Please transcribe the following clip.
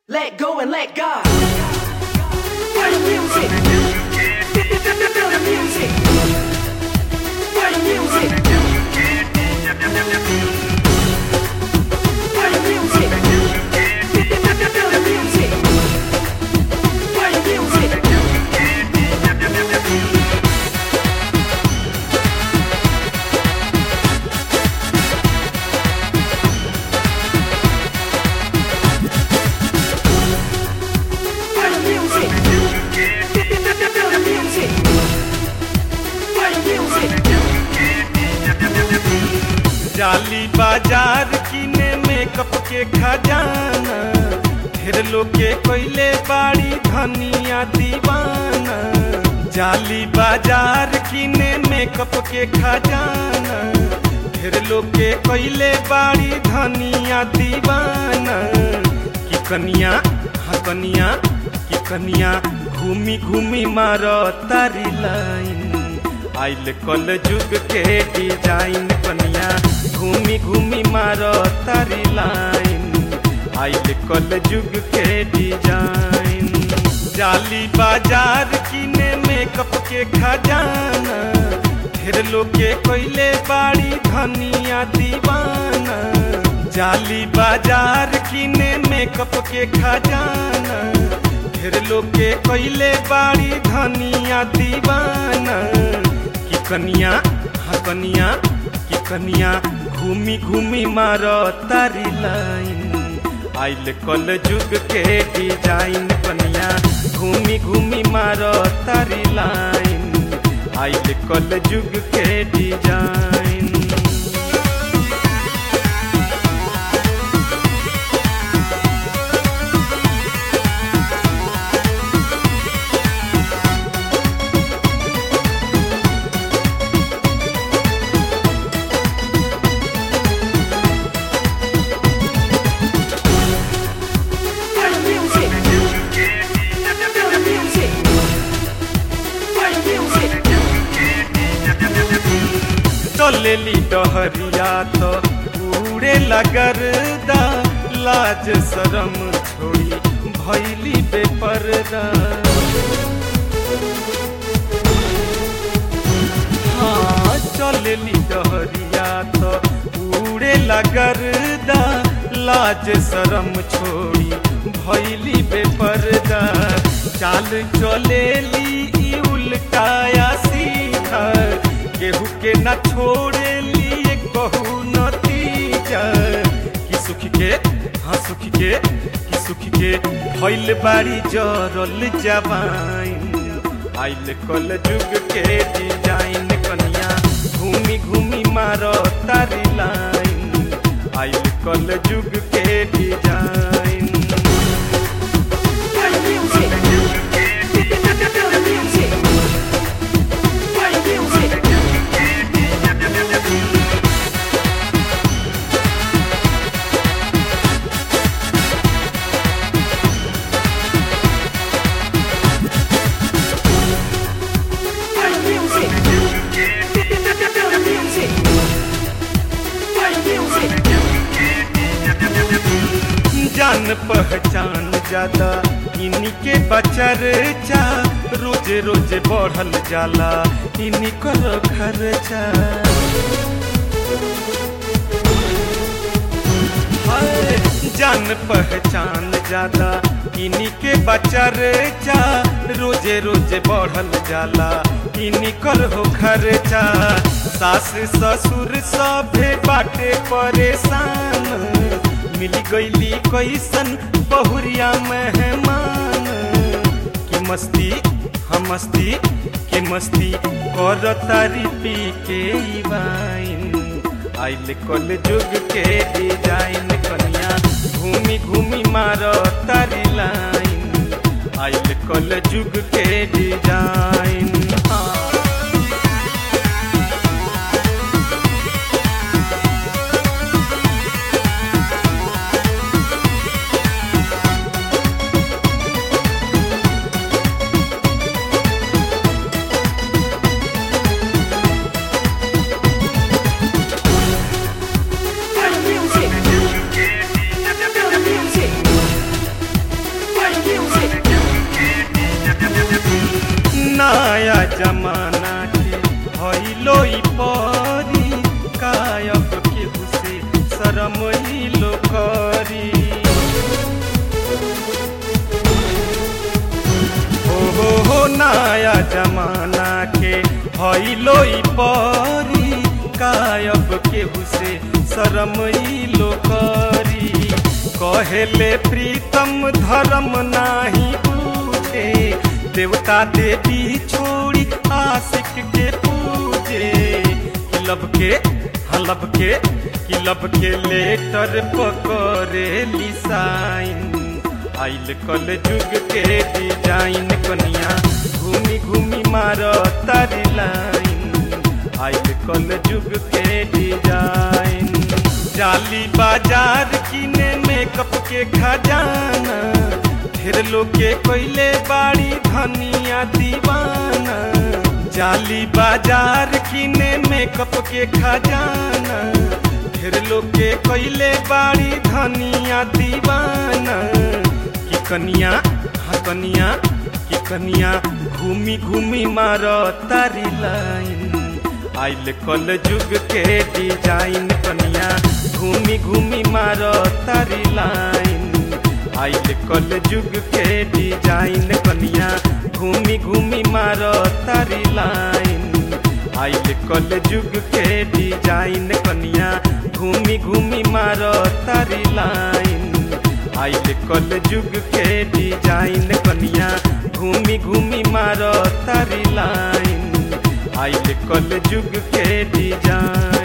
Let go and let God. Feel the music. Feel the music. Feel the music. Feel the music. Feel the music. Feel the music. Feel the music. Feel the music. Feel the music. जाली बाजार किने makeup के खजाना ढेर लोग के कोइले बाड़ी धनिया दीवाना जाली बाजार किने मेकअप के खजाना ढेर लोग के कोइले बाड़ी धनिया दीवाना कि कनिया हाँ कनिया कि कनिया घूमी घूमी मारो तारी लाइन आइल कल जुग के डिजाइन कनिया घूमी घूमी मारो तारी लाइन आइल कल जुग के डिजाइन जाली बाजार किने मेकअप के खजाना ढेर लोग के कोइले बाड़ी धनिया दीवाना जाली बाजार किने मेकअप के खजाना ढेर लोग के कोइले बाड़ी धनिया दीवाना कि कनिया हाँ कनिया कि कनिया घूमी घूमी मारो तारी लाइन आइल कल जुग के डिजाइन कनिया घूमी घूमी मारो तारी लाइन आइल कल जुग के design Feel the music. Feel the music. Feel the music. चलेली डहरिया तो उड़े लगरदा लाज शरम छोड़ी भैली बेपरदा हाँ चलेली डहरिया तो उड़े लगरदा लाज शरम छोड़ी भैली बेपरदा चाल चलेली ई उल्टाया सीधा केहू के न छोड़े लिए कहू नतीजा कि सुख के हाँ सुख के कि सुख के भइल बाड़ी जरल जवाइन आइल कल जुग के डिजाइन कनिया घूमी घूमी मारो तारी लाइन आइल कल जुग के design Feel the music. Feel the music. Feel the music. Feel the music. Feel the music. Feel the music. जान पहचान ज्यादा इन्हीं के बचर चा रोज रोज बढ़ल जाला इन्हीं कर खर्चा हाय, जान पहचान ज्यादा इन्हीं के बचर चा रोजे रोजे बढ़ल जाला इन्हीं कर हो खर्चा सास ससुर सभे बाटे परेशान मिल गईली कैसन बहुरिया मेहमान की मस्ती हम मस्ती के मस्ती कर तारी पी के ई वाइन आइल कल जुग के डिजाइन कनिया घूमी घूमी मारो तारी लाइन आइल कल जुग के डिजाइन हाँ Feel the music. Feel the music. जमाना के भइलो ई परी कायब केहू से शरम ही लो करी हो हो हो नया जमाना के भइलो ई परी कायब केहू से शरम ही लो करी कहेले प्रीतम धर्म नाही पूजे देवता देवी छोड़ी आशिक के पूजे किलब के हलब के किलब के लेटर पकड़े लिसाइन आइल कल जुग के डिजाइन कनिया घूमी घूमी मार तारी लाइन आइल कल जुग के डिजाइन जाली बाजार किने मेकअप के खजाना ढेर लोग के कोइले बाड़ी धनिया दीवाना जाली बाजार किने मेकअप के खजाना ढेर लोग के कोइले बाड़ी धनिया दीवाना कि कनिया हाँ कनिया कि कनिया घूमी घूमी मार तारी लाइन आइल कल जुग के डिजाइन कनिया घूमी घूमी मार तारी लाइन आइल कल जुग के डिजाइन कनिया घूमी घूमी मार तारी लाइन आइल कल जुग के डिजाइन कनिया घूमी घूमी मार तारी लाइन आइल कल जुग के डिजाइन कनिया घूमी घूमी मार तारी लाइन आइल कल जुग के डिजाइन